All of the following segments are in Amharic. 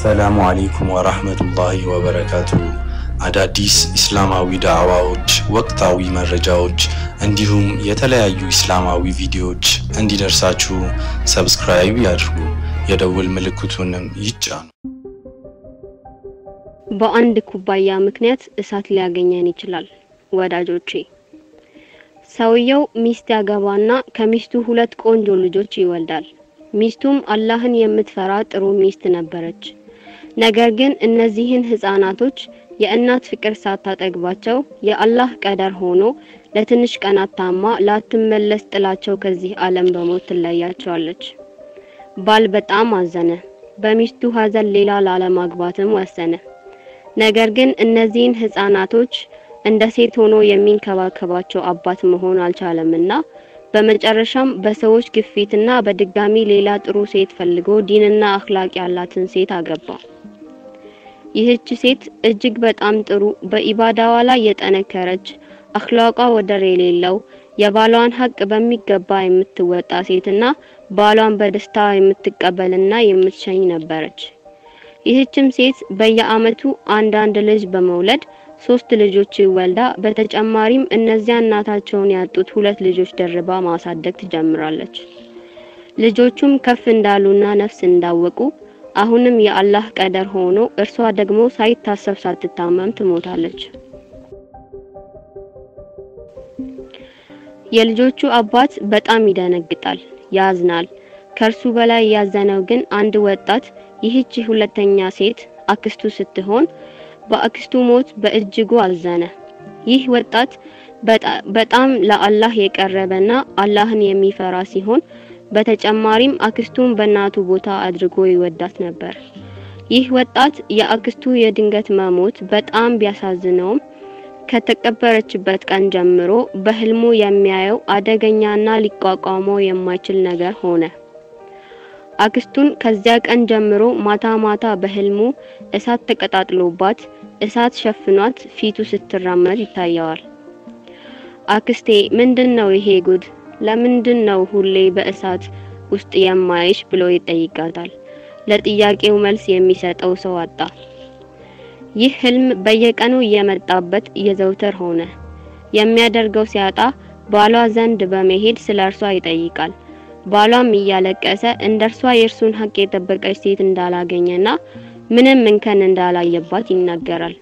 አሰላሙ አሌይኩም ወራህመቱላሂ ወበረካቱ። አዳዲስ ኢስላማዊ ዳዕዋዎች፣ ወቅታዊ መረጃዎች እንዲሁም የተለያዩ ኢስላማዊ ቪዲዮዎች እንዲደርሳችሁ ሰብስክራይብ ያድርጉ፣ የደውል ምልክቱንም ይጫኑ። በአንድ ኩባያ ምክንያት እሳት ሊያገኘን ይችላል። ወዳጆቼ ሰውየው ሚስት ያገባና ከሚስቱ ሁለት ቆንጆ ልጆች ይወልዳል። ሚስቱም አላህን የምትፈራ ጥሩ ሚስት ነበረች። ነገር ግን እነዚህን ህፃናቶች የእናት ፍቅር ሳታጠግባቸው የአላህ ቀደር ሆኖ ለትንሽ ቀናት ታማ ላትመለስ ጥላቸው ከዚህ ዓለም በሞት ትለያቸዋለች። ባል በጣም አዘነ። በሚስቱ ሀዘን ሌላ ላለማግባትም ወሰነ። ነገር ግን እነዚህን ህፃናቶች እንደ ሴት ሆኖ የሚንከባከባቸው አባት መሆን አልቻለምና በመጨረሻም በሰዎች ግፊትና በድጋሚ ሌላ ጥሩ ሴት ፈልጎ ዲንና አክላቅ ያላትን ሴት አገባ። ይህች ሴት እጅግ በጣም ጥሩ፣ በኢባዳዋ ላይ የጠነከረች፣ አክላቋ ወደር የሌለው፣ የባሏን ሀቅ በሚገባ የምትወጣ ሴትና ባሏን በደስታ የምትቀበልና የምትሸኝ ነበረች። ይህችም ሴት በየአመቱ አንዳንድ ልጅ በመውለድ ሶስት ልጆች ወልዳ በተጨማሪም እነዚያ እናታቸውን ያጡት ሁለት ልጆች ደርባ ማሳደግ ትጀምራለች። ልጆቹም ከፍ እንዳሉና ነፍስ እንዳወቁ አሁንም የአላህ ቀደር ሆኖ እርሷ ደግሞ ሳይታሰብ ሳትታመም ትሞታለች። የልጆቹ አባት በጣም ይደነግጣል፣ ያዝናል። ከእርሱ በላይ ያዘነው ግን አንድ ወጣት ይህች ሁለተኛ ሴት አክስቱ ስትሆን በአክስቱ ሞት በእጅጉ አዘነ። ይህ ወጣት በጣም ለአላህ የቀረበና አላህን የሚፈራ ሲሆን በተጨማሪም አክስቱን በእናቱ ቦታ አድርጎ ይወዳት ነበር። ይህ ወጣት የአክስቱ የድንገት መሞት በጣም ቢያሳዝነውም ከተቀበረችበት ቀን ጀምሮ በህልሙ የሚያየው አደገኛና ሊቋቋመው የማይችል ነገር ሆነ። አክስቱን ከዚያ ቀን ጀምሮ ማታ ማታ በህልሙ እሳት ተቀጣጥሎባት እሳት ሸፍኗት ፊቱ ስትራመድ ይታየዋል። አክስቴ ምንድን ነው ይሄ ጉድ? ለምንድን ነው ሁሌ በእሳት ውስጥ የማይሽ ብሎ ይጠይቃታል። ለጥያቄው መልስ የሚሰጠው ሰው አጣ። ይህ ህልም በየቀኑ እየመጣበት የዘውትር ሆነ። የሚያደርገው ሲያጣ ባሏ ዘንድ በመሄድ ስለ እርሷ ይጠይቃል። ባሏም እያለቀሰ እንደርሷ የእርሱን ሀቅ የጠበቀች ሴት እንዳላገኘና ምንም እንከን እንዳላየባት ይናገራል።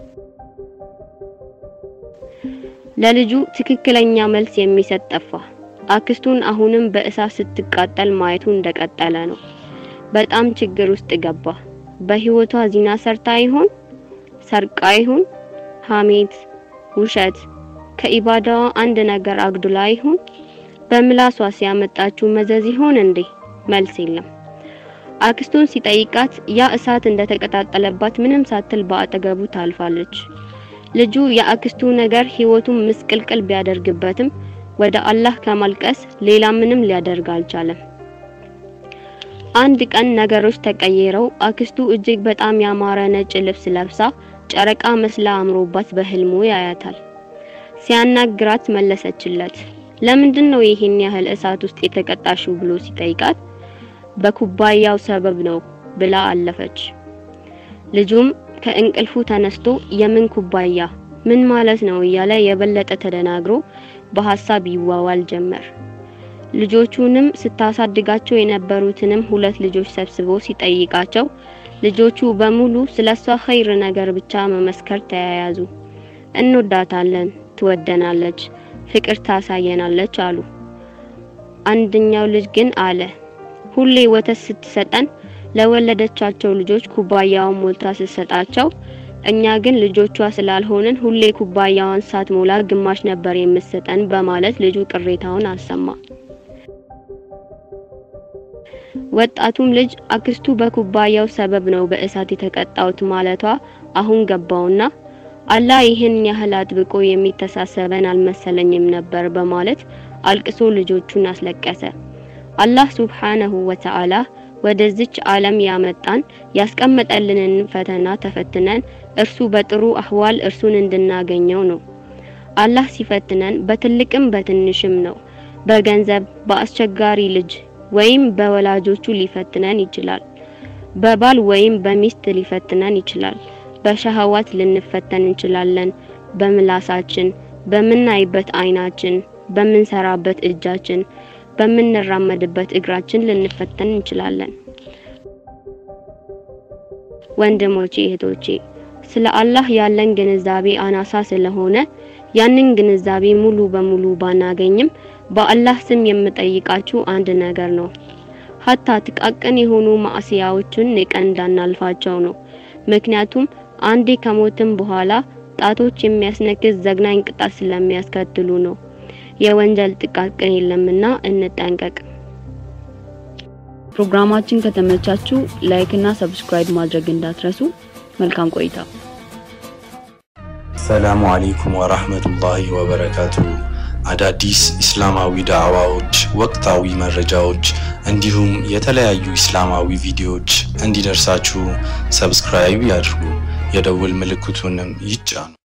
ለልጁ ትክክለኛ መልስ የሚሰጥ ጠፋ። አክስቱን አሁንም በእሳት ስትቃጠል ማየቱ እንደቀጠለ ነው። በጣም ችግር ውስጥ ገባ። በህይወቷ ዚና ሰርታ ይሆን? ሰርቃ ይሆን? ሐሜት፣ ውሸት፣ ከኢባዳዋ አንድ ነገር አግዱላ ይሆን? በምላሷ ሲያመጣችው መዘዝ ይሆን እንዴ? መልስ የለም። አክስቱን ሲጠይቃት ያ እሳት እንደተቀጣጠለባት ምንም ሳትል በአጠገቡ ታልፋለች። ልጁ የአክስቱ ነገር ህይወቱን ምስቅልቅል ቢያደርግበትም ወደ አላህ ከማልቀስ ሌላ ምንም ሊያደርግ አልቻለም። አንድ ቀን ነገሮች ተቀየረው አክስቱ እጅግ በጣም ያማረ ነጭ ልብስ ለብሳ ጨረቃ መስላ አምሮባት በህልሙ ያያታል። ሲያናግራት መለሰችለት። ለምንድን ነው ይሄን ያህል እሳት ውስጥ የተቀጣሽው ብሎ ሲጠይቃት በኩባያው ሰበብ ነው ብላ አለፈች። ልጁም ከእንቅልፉ ተነስቶ የምን ኩባያ ምን ማለት ነው እያለ የበለጠ ተደናግሮ በሐሳብ ይዋዋል ጀመር። ልጆቹንም ስታሳድጋቸው የነበሩትንም ሁለት ልጆች ሰብስቦ ሲጠይቃቸው ልጆቹ በሙሉ ስለሷ ኸይር ነገር ብቻ መመስከር ተያያዙ። እንወዳታለን፣ ትወደናለች፣ ፍቅር ታሳየናለች አሉ። አንደኛው ልጅ ግን አለ ሁሌ ወተት ስትሰጠን ለወለደቻቸው ልጆች ኩባያውን ሞልታ ስትሰጣቸው እኛ ግን ልጆቿ ስላልሆንን ሁሌ ኩባያዋን ሳትሞላ ግማሽ ነበር የምትሰጠን በማለት ልጁ ቅሬታውን አሰማ። ወጣቱም ልጅ አክስቱ በኩባያው ሰበብ ነው በእሳት የተቀጣውት ማለቷ አሁን ገባውና አላህ ይህን ያህል አጥብቆ የሚተሳሰበን አልመሰለኝም ነበር በማለት አልቅሶ ልጆቹን አስለቀሰ። አላህ ሱብሓነሁ ወተዓላ ወደዚች ዓለም ያመጣን ያስቀመጠልንን ፈተና ተፈትነን እርሱ በጥሩ አህዋል እርሱን እንድናገኘው ነው። አላህ ሲፈትነን በትልቅም በትንሽም ነው። በገንዘብ፣ በአስቸጋሪ ልጅ ወይም በወላጆቹ ሊፈትነን ይችላል። በባል ወይም በሚስት ሊፈትነን ይችላል። በሸህዋት ልንፈተን እንችላለን። በምላሳችን፣ በምናይበት አይናችን፣ በምንሰራበት እጃችን፣ በምንራመድበት እግራችን ልንፈተን እንችላለን። ወንድሞቼ እህቶቼ፣ ስለ አላህ ያለን ግንዛቤ አናሳ ስለሆነ ያንን ግንዛቤ ሙሉ በሙሉ ባናገኝም በአላህ ስም የምጠይቃችሁ አንድ ነገር ነው። ሀታ ጥቃቅን የሆኑ ማዕሲያዎችን ንቀን እንዳናልፋቸው ነው። ምክንያቱም አንዴ ከሞትም በኋላ ጣቶች የሚያስነክስ ዘግናኝ ቅጣት ስለሚያስከትሉ ነው። የወንጀል ጥቃቅን የለምና እንጠንቀቅ። ፕሮግራማችን ከተመቻችሁ ላይክ እና ሰብስክራይብ ማድረግ እንዳትረሱ። መልካም ቆይታ። ሰላሙ አለይኩም ወራህመቱላሂ ወበረካቱ። አዳዲስ ኢስላማዊ ዳዕዋዎች፣ ወቅታዊ መረጃዎች እንዲሁም የተለያዩ ኢስላማዊ ቪዲዮዎች እንዲደርሳችሁ ሰብስክራይብ ያድርጉ፣ የደውል ምልክቱንም ይጫኑ።